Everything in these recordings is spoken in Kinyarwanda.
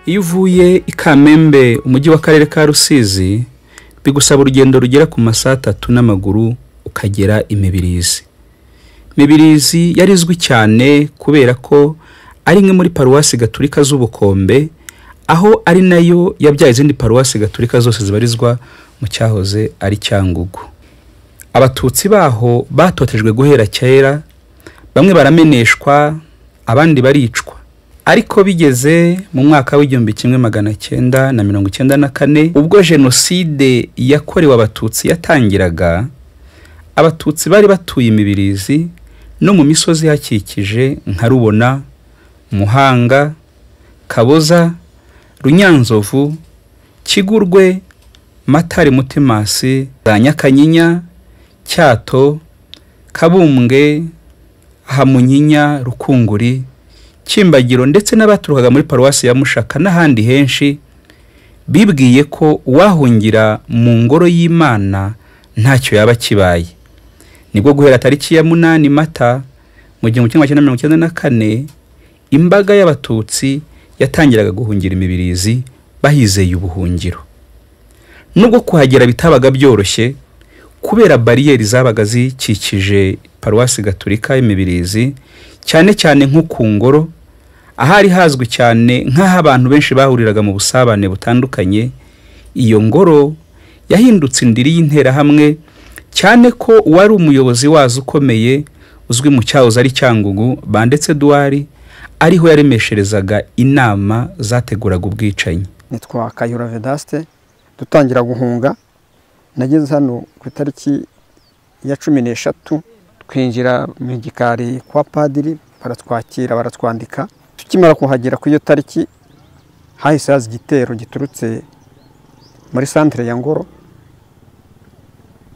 iyo uvuye i kamembe umujyi w'akarere ka rusizi bigusaba urugendo rugera ku masaha atatu n'amaguru ukagera imibirizi mibirizi yari izwi cyane kubera ko ari imwe muri paruwasi gaturika z'ubukombe aho ari nayo yabyaye izindi paruwasi gaturika zose zibarizwa mu cyahoze ari cyangugu abatutsi baho batotejwe guhera kera bamwe barameneshwa abandi baricwa ariko bigeze mu mwaka w'igihumbi kimwe magana cyenda na mirongo icyenda na kane ubwo jenoside yakorewe abatutsi yatangiraga abatutsi bari batuye imibirizi no mu misozi ihakikije nka rubona muhanga kaboza runyanzovu kigurwe matari mutimasi za nyakanyinya cyato kabumbwe hamunyinya rukunguri kimbagiro ndetse n'abaturukaga muri paruwasi ya mushaka n'ahandi henshi bibwiye ko uwahungira mu ngoro y'imana ntacyo yaba kibaye nibwo guhera tariki ya munani mata mu gihumbi kimwe magana mirongo icyenda na kane imbaga y'abatutsi yatangiraga guhungira imibirizi bahizeye ubuhungiro nubwo kuhagera bitabaga byoroshye kubera bariyeri zabaga zikikije paruwasi gaturika y'imibirizi cyane cyane nko ku ngoro ahari hazwi cyane nk'aho abantu benshi bahuriraga mu busabane butandukanye iyo ngoro yahindutse indiri y'interahamwe cyane ko uwari umuyobozi wazo ukomeye uzwi mu cyahoze ari cyangugu bandetse duwari ariho yaremesherezaga inama zateguraga ubwicanyi nitwa kayura vedaste dutangira guhunga nageze hano ku itariki ya cumi n'eshatu twinjira mu gikari kwa padiri baratwakira baratwandika tukimara kuhagera ku iyo tariki hahise haza igitero giturutse muri santire ya ngoro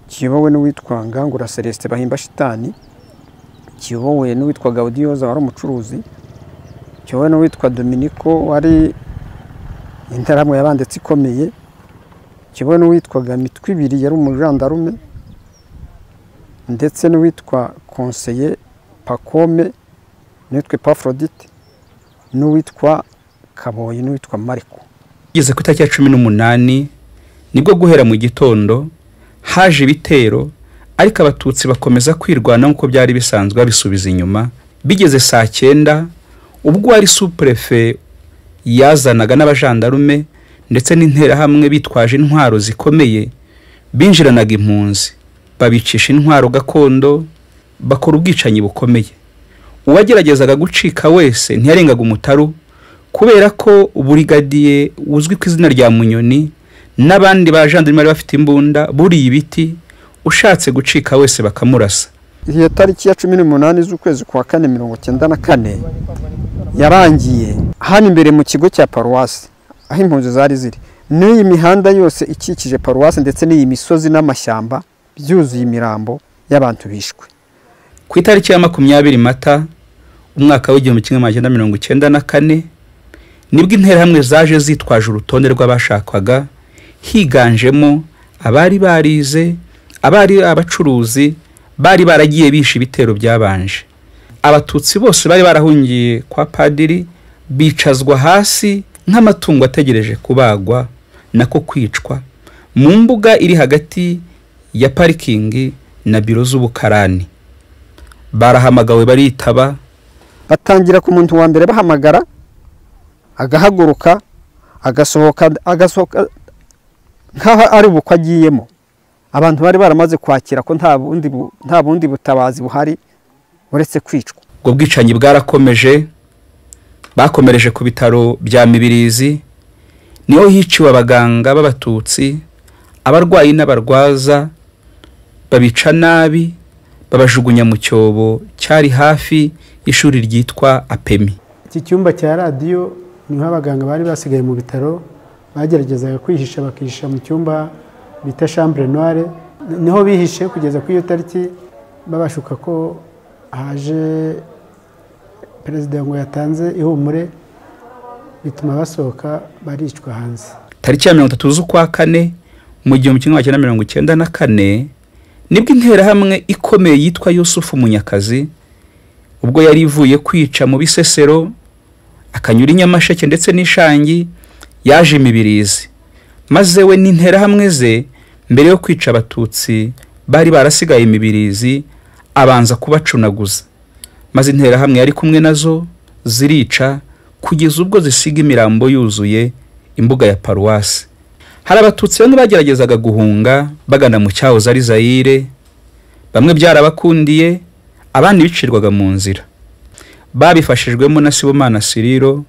kiyobowe n'uwitwa ngangura celestin bahimba shitani kiyobowe n'uwitwa gaudiyoza wari umucuruzi kiyobowe n'uwitwa dominiko wari interahamwe yabanditse ikomeye kiyobowe n'uwitwaga mitwe ibiri yari umujandarume ndetse n'uwitwa konseye pakome n'uwitwa epafrodite n'uwitwa kaboyi n'uwitwa mariko igeze ku itariki ya cumi n'umunani nibwo guhera mu gitondo haje ibitero ariko abatutsi bakomeza kwirwana nk'uko byari bisanzwe babisubiza inyuma bigeze saa cyenda ubwo wari supurefe yazanaga n'abajandarume ndetse n'interahamwe bitwaje intwaro zikomeye binjiranaga impunzi babicisha intwaro gakondo bakora ubwicanyi bukomeye uwageragezaga gucika wese ntiyarengaga umutaru kubera ko burigadiye uzwi ku izina rya munyoni n'abandi bajandarume bari bafite imbunda buriye ibiti ushatse gucika wese bakamurasa iyo tariki ya cumi n'umunani z'ukwezi kwa kane mirongo icyenda na kane yarangiye hano imbere mu kigo cya paruwasi aho impunzi zari ziri n'iyi mihanda yose ikikije paruwasi ndetse n'iyi misozi n'amashyamba byuzuye imirambo y'abantu bishwe ku itariki ya makumyabiri mata umwaka w'igihumbi kimwe magana mirongo icyenda na kane nibwo interahamwe zaje zitwaje urutonde rw'abashakwaga higanjemo abari barize abari abacuruzi bari baragiye bisha ibitero byabanje abatutsi bose bari barahungiye kwa padiri bicazwa hasi nk'amatungo ategereje kubagwa nako kwicwa mu mbuga iri hagati ya parikingi na biro z'ubukarani barahamagawe baritaba batangira ku muntu wa mbere bahamagara agahaguruka agasohoka agasohoka nk'aho ari ubukwe agiyemo abantu bari baramaze kwakira ko nta bundi butabazi buhari uretse kwicwa ubwo bwicanyi bwarakomeje bakomereje ku bitaro bya mibirizi niho hiciwe abaganga b'abatutsi abarwayi n'abarwaza babica nabi babajugunya mu cyobo cyari hafi y'ishuri ryitwa apemi iki cyumba cya radiyo niho abaganga bari basigaye mu bitaro bageragezaga kwihisha bakihisha mu cyumba bita shambure noire niho bihishe kugeza ku iyo tariki babashuka ko haje perezida ngo yatanze ihumure bituma basohoka baricwa hanze tariki ya mirongo itatu z'ukwa kane mu gihumbi kimwe magana mirongo icyenda na kane nibwo interahamwe ikomeye yitwa yusufu munyakazi ubwo yari ivuye kwica mu bisesero akanyura i nyamasheke ndetse n'ishangi yaje imibirizi maze we n'interahamwe ze mbere yo kwica abatutsi bari barasigaye imibirizi abanza kubacunaguza maze interahamwe yari kumwe nazo zirica kugeza ubwo zisiga imirambo yuzuye imbuga ya paruwasi hari abatutsi bamwe bageragezaga guhunga bagana mu cyahoze ari zayire bamwe byarabakundiye abandi bicirwaga mu nzira babifashijwemo na sibomana siriro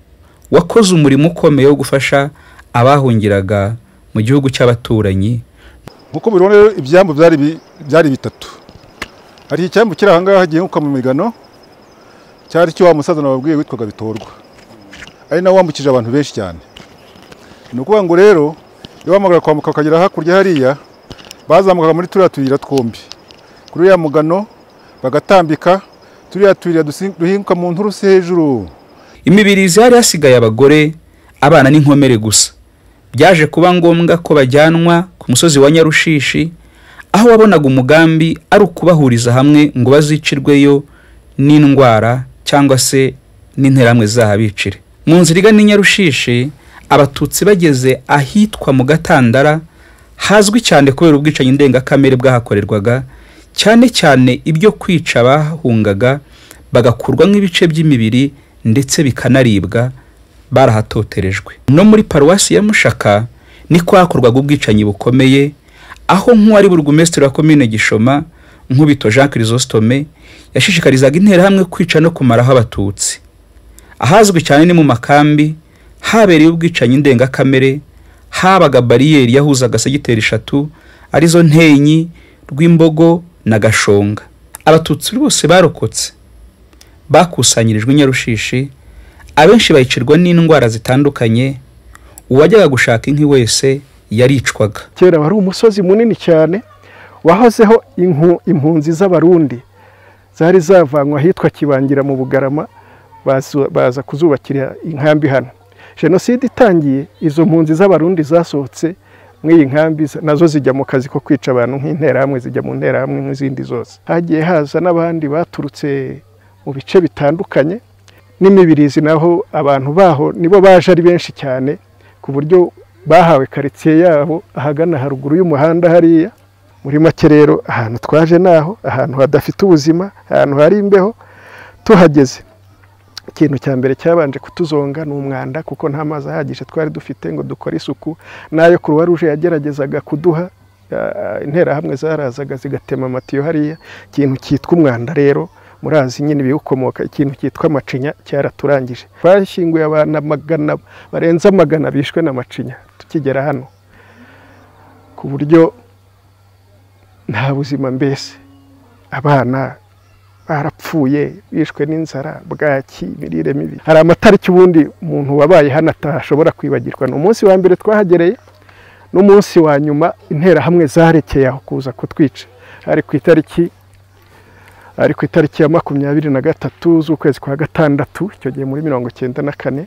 wakoze umurimo ukomeye wo gufasha abahungiraga mu gihugu cy'abaturanyi nk'uko mubibona rero ibyambu byari bi- byari bitatu hari icyambu kiri ahangaha giheruka mu migano cyari cyo wa musaza nababwiye witwaga bitorwa ari nawe wambukije abantu benshi cyane ni ukuvuga ngo rero iyo wamagara kwambuka ukagera hakurya hariya bazamukaga muri turiya tuyira twombi kuri uriya mugano bagatambika turiya tuyira dusi- duhinguka mu nturusi hejuru imibirizi yari yasigaye abagore abana n'inkomere gusa byaje kuba ngombwa ko bajyanwa ku musozi wa nyarushishi aho wabonaga umugambi ari ukubahuriza hamwe ngo bazicirweyo n'indwara cyangwa se n'interahamwe zahabicire mu nzira igana i nyarushishi abatutsi bageze ahitwa mu gatandara hazwi cyane kubera ubwicanyi ndengakamere bwahakorerwaga cyane cyane ibyo kwica bahungaga bagakurwa nk'ibice by'imibiri ndetse bikanaribwa barahatoterejwe no muri paruwasi ya mushaka niko hakorwaga ubwicanyi bukomeye aho nk'uwari burugumesitiri wa komine gishoma nkubito jean chrysostome yashishikarizaga interahamwe kwica no kumaraho abatutsi ahazwi cyane ni mu makambi habereye ubwicanyi ndengakamere habaga bariyeri yahuzaga segiteri eshatu arizo ntenyi rw'imbogo na gashonga abatutsi bose barokotse bakusanyirijwe i nyarushishi abenshi bayicirwa n'indwara zitandukanye uwajyaga gushaka inki wese yaricwaga kera wari umusozi munini cyane wahozeho inku- impunzi z'abarundi zari zavanywe ahitwa kibangira mu bugarama bazu- baza kuzubakira inkambi hano jenoside itangiye izo mpunzi z'abarundi zasohotse muri iyi nkambi za- nazo zijya mu kazi ko kwica abantu nk'interahamwe zijya mu nterahamwe nk'izindi zose hagiye haza n'abandi baturutse mu bice bitandukanye n'imibirizi naho abantu baho nibo baje ari benshi cyane ku buryo bahawe karitsiye yabo ahagana haruguru y'umuhanda hariya muri make rero ahantu twaje naho ahantu hadafite ubuzima ahantu hari imbeho tuhageze ikintu cya mbere cyabanje kutuzonga ni umwanda kuko nta mazi ahagije twari dufite ngo dukore isuku n'ayo kuruwa ruje yageragezaga kuduha eh, interahamwe zarazaga zigatema amatiyo hariya ikintu cyitwa umwanda rero murazi nyine ibiwukomoka ikintu cyitwa amacinya cyaraturangije twashyinguye abantu magana barenze amagana bishwe na macinya tukigera hano ku buryo nta buzima mbese abana barapfuye bishwe n'inzara bwaki imirire mibi hari amatariki ubundi umuntu wabaye hano atashobora kwibagirwa ni umunsi wa mbere twahagereye n'umunsi wa nyuma interahamwe zarekeye aho kuza kutwica hari ku itariki ari ku itariki ya makumyabiri na gatatu z'ukwezi kwa gatandatu icyo gihe muri mirongo icyenda na kane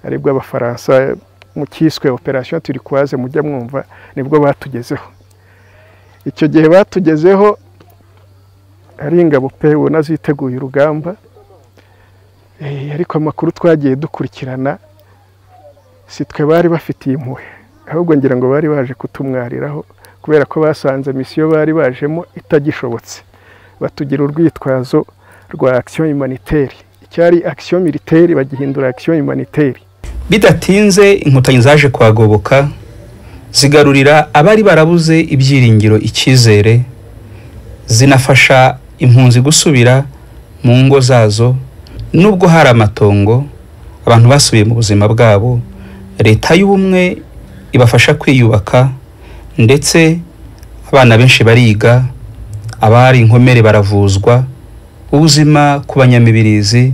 aribwo abafaransa mu cyiswe operasiyo turikwaze mujya mwumva nibwo batugezeho icyo gihe batugezeho ari ingabo pe ubona ziteguye urugamba Eh, ariko amakuru twagiye dukurikirana si twe bari bafitiye impuhwe ahubwo ngira ngo bari baje kutumwariraho kubera ko basanze misiyo bari bajemo itagishobotse batugira urwitwazo rwa akisiyo humanitaire icyari akisiyo militaire bagihindura akisiyo humanitaire bidatinze inkotanyi zaje kuhagoboka zigarurira abari barabuze ibyiringiro icyizere zinafasha impunzi gusubira mu ngo zazo nubwo hari amatongo abantu basubiye mu buzima bwabo leta y'ubumwe ibafasha kwiyubaka ndetse abana benshi bariga abari inkomere baravuzwa ubuzima ku banyamibirizi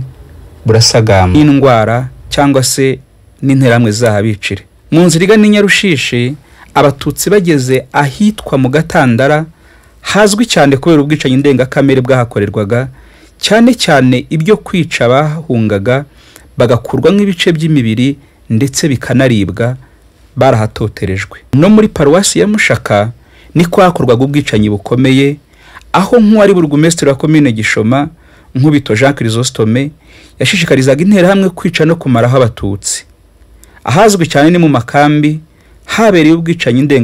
burasagamba n'indwara cyangwa se n'interahamwe zahabicire mu nzira igana i nyarushishi abatutsi bageze ahitwa mu gatandara hazwi cyane kubera ubwicanyi ndengakamere bwahakorerwaga cyane cyane ibyo kwica bahungaga bagakurwa nk'ibice by'imibiri ndetse bikanaribwa barahatoterejwe no muri paruwasi ya mushaka niko hakorwaga ubwicanyi bukomeye aho nk'uwari burugumesitiri wa komine gishoma nkubito jean chrysostome yashishikarizaga interahamwe kwica no kumaraho abatutsi ahazwi cyane ni mu makambi habereye ubwicanyi ndenga